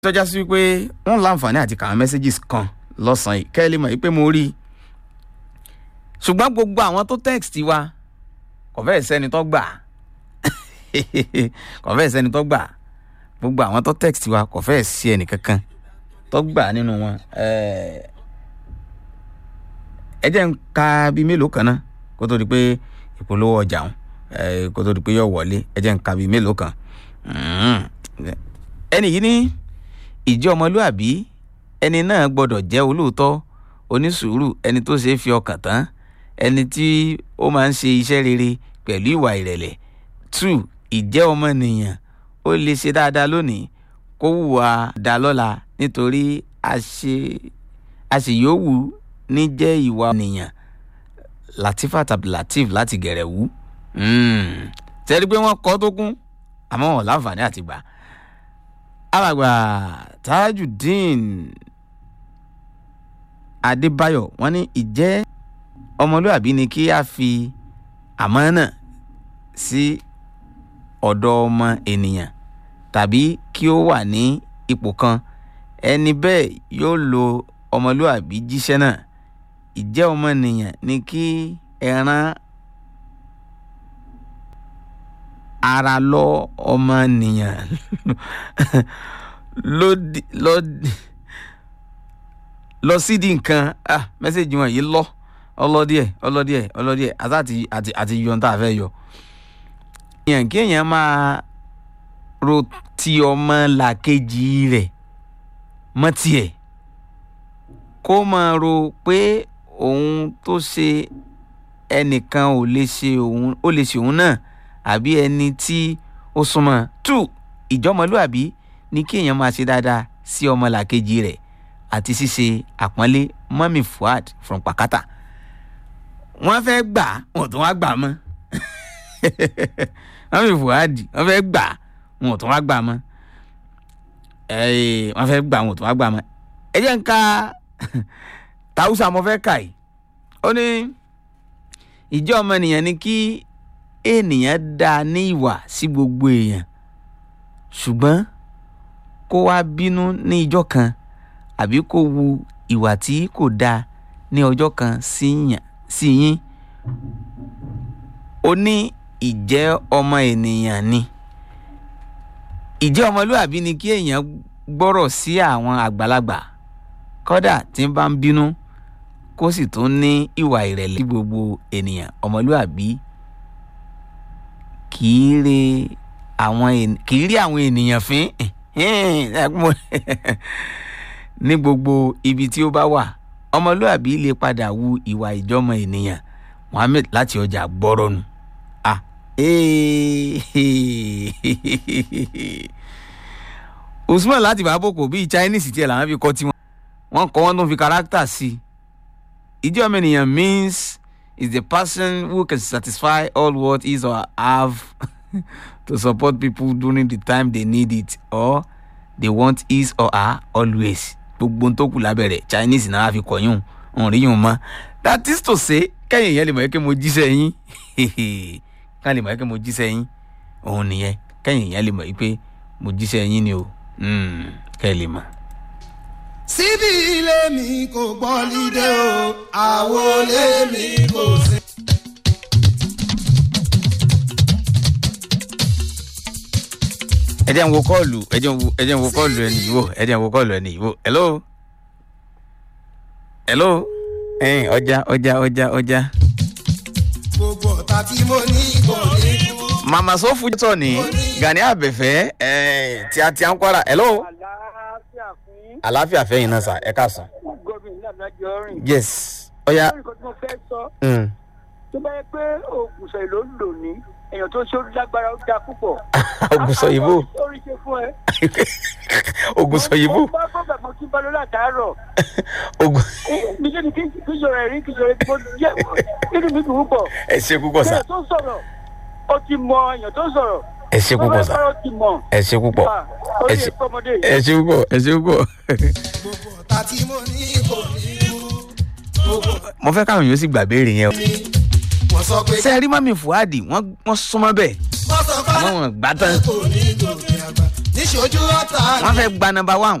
tọ́já sí wípé wọ́n láǹfààní àti kàwọn messages kan lọ́sàn-án yìí kẹ́ ẹ lè mọ̀ wípé mo rí i ṣùgbọ́n gbogbo àwọn tó text wa kò fẹ́ẹ̀ sẹ́ni tó gbà kò fẹ́ẹ̀ sẹ́ni tó gbà gbogbo àwọn tó text wa kò fẹ́ẹ̀ sí ẹnì kankan tó gbà nínú wọn ẹ jẹ́ ń ka bíi mélòó kan náà kó tó di pé ìpolówó ọjà ń kó tó di pé yóò wọlé ẹ jẹ́ ń ka bíi mélòó kan ẹnì yìí ní ìjẹ́ ọmọlúàbí ẹni náà gbọ́dọ̀ jẹ́ olóòótọ́ onísùúrù ẹni tó ṣeé fi ọkàn tán ẹni tí ó máa ń ṣe iṣẹ́ rere pẹ̀lú ìwà ìrẹ̀lẹ̀ two ìjẹ́ ọmọnìyàn ó lè ṣe dáadáa lónìí kó hùwà dá lọ́la nítorí àṣeyọ̀wù ní jẹ́ ìwà ènìyàn Latifat Abdulateef láti Gẹ̀rẹ̀wú tẹ́lẹ̀ pé wọ́n kọ́ tó kún àmọ́ wọn láǹfààní àti gbà alàgbà Tajudeen Adébáyọ̀ wọ́n ní ìjẹ́ ọmọlúàbí ni kí a fi àmánà sí ọ̀dọ̀ ọmọ ènìyàn tàbí kí ó wà ní ipò kan ẹni bẹ́ẹ̀ yóò lo ọmọlúàbí jíṣẹ́ náà ìjẹ́ ọmọnìyàn ni kí ẹran ara lọ ọmọnìyàn lọ sídìí nǹkan ah mẹ́sẹ̀gì wọn yìí lọ ọlọ́díẹ̀ ọlọ́díẹ̀ ọlọ́díẹ̀ àti àti àti yọ tá a fẹ́ yọ. èèyàn kí èèyàn máa ro ti ọmọ làkejì rẹ̀ mọ́ tiẹ̀ kó máa ro pé òun tó ṣe ẹnìkan ò lè ṣe òun ó lè ṣe òun náà àbí ẹni tí ó súnmọ́ two ìjọmọlúàbí ní kí èèyàn máa ṣe dáadáa sí ọmọ làkejì rẹ̀ àti ṣíṣe àpọ́nlé mọ́mì Fuad from Pakata wọ́n fẹ́ gbà wọn ò tún wá gbà mọ́ mọ́mì Fuad wọ́n fẹ́ gbà wọn ò tún wá gbà mọ́ wọ́n fẹ́ gbà wọn ò tún wá gbà mọ́ ẹ jẹ́ ń ka tàwùsà mo fẹ́ kà yìí ó ní ìjọ ọmọnìyàn ni kí ènìyàn dá ní ìwà sí gbogbo èèyàn ṣùgbọ́n kó wá bínú ní ìjọ kan àbí kó wu ìwà tí kò dáa ní ọjọ́ kan sí yín ó ní ìjẹ́ ọmọ ènìyàn ni ìjẹ́ ọmọlúàbí ni kí èèyàn gbọ́rọ̀ sí àwọn àgbàlagbà kódà tí ń bá ń bínú kó sì tún ní ìwà ìrẹ̀lẹ̀ sí gbogbo ènìyàn ọmọlúàbí kì í rí àwọn kì í rí àwọn ènìyàn fín ní gbogbo ibi tí ó bá wà ọmọlúàbí lè padà wu ìwà ìjọmọ ènìyàn Muhammed láti ọjà gbọ́rọ̀nù ah Usman láti bàbòkò bíi Chinese tiẹ̀ làwọn fi kọ́ tiwọn wọ́n kọ́ wọ́n tó fi kárátà sí i ìjọmọ ènìyàn means is the person who can satisfy all what is or have to support people during the time they need it or they want is or are always gbogbo tó kù lábẹ́rẹ̀ Chinese náà fi kọ̀yún òun rí yún mọ́ that is to say kẹ́yìn yẹn lè mọ̀ ẹ́ kí mo jíṣẹ́ yín ká lè mọ̀ ẹ́ kí mo jíṣẹ́ yín òun nìyẹn kẹ́yìn yẹn lè mọ̀ ẹ́ pé mo jíṣẹ́ yín ni o kẹ́ ẹ lè mọ̀. síbi ilé mi kò gbọ́ lídé o àwo ilé mi kò sí. ẹ jẹ́ n wo kọ́ọ̀lù ẹ jẹ́ n wo ẹ jẹ́ n wo kọ́ọ̀lù ẹni yìí wò ẹ jẹ́ n wo kọ́ọ̀lù ẹni yìí wò hello hello ẹ̀yin ọjà ọjà ọjà ọjà. gbogbo ọ̀tá tí mo ní kò ní kú. màmá sọ́fù tọ̀ ní Gani Àbẹ̀fẹ́ tí a ti à ń kwara hello àlàáfíà fún yín. àlàáfíà fẹ́yìn náà sà ẹ káàsán. gómìnà lájọ rìn. yes ọ̀ya lórí nǹkan tí mo fẹ́ sọ mm. tó bá yẹ pé oògùn sọ èlò ń lò ní èèyàn tó ṣe orí lágbára ó dáa púpọ̀. oògùn sọ yìí bò orí ṣe fún ẹ. oògùn sọ yìí bò mo bá bọ́ bàbá kí n bá lọ látàárọ̀. oògùn mi jẹ́ ni kí kí yọrọ ẹ̀rí kí yọrọ ẹ̀rí mo jẹ́ nínú mi dùn púpọ̀. ẹ ṣe púpọ̀ sà èèyàn tó sọ̀rọ̀ ó ti mọ èèyàn tó sọ̀rọ̀. ẹ ṣe púpọ̀ sà ó ti mọ̀. ẹ ṣe púpọ̀ Ah, orí ẹ ṣe- ẹ̀fọ́ ọmọdé ẹ ṣe púpọ̀ ẹ ṣe púpọ̀. gbogbo ọ̀tá tí mo ní kò ní kú. gbogbo mo fẹ́ káwọn yóò sì gbà béèrè yẹn o. mi wọ́n sọ pé ṣé ẹ rí mọ́mí Fuad wọ́n wọ́n súnmọ́ bẹ́ẹ̀ wọ́n sọ pé àmọ́ wọn gbà tán. kò ní gòkè àgbà. níṣẹ́ ṣojú ọ̀tá wọ́n fẹ́ gba nọmba one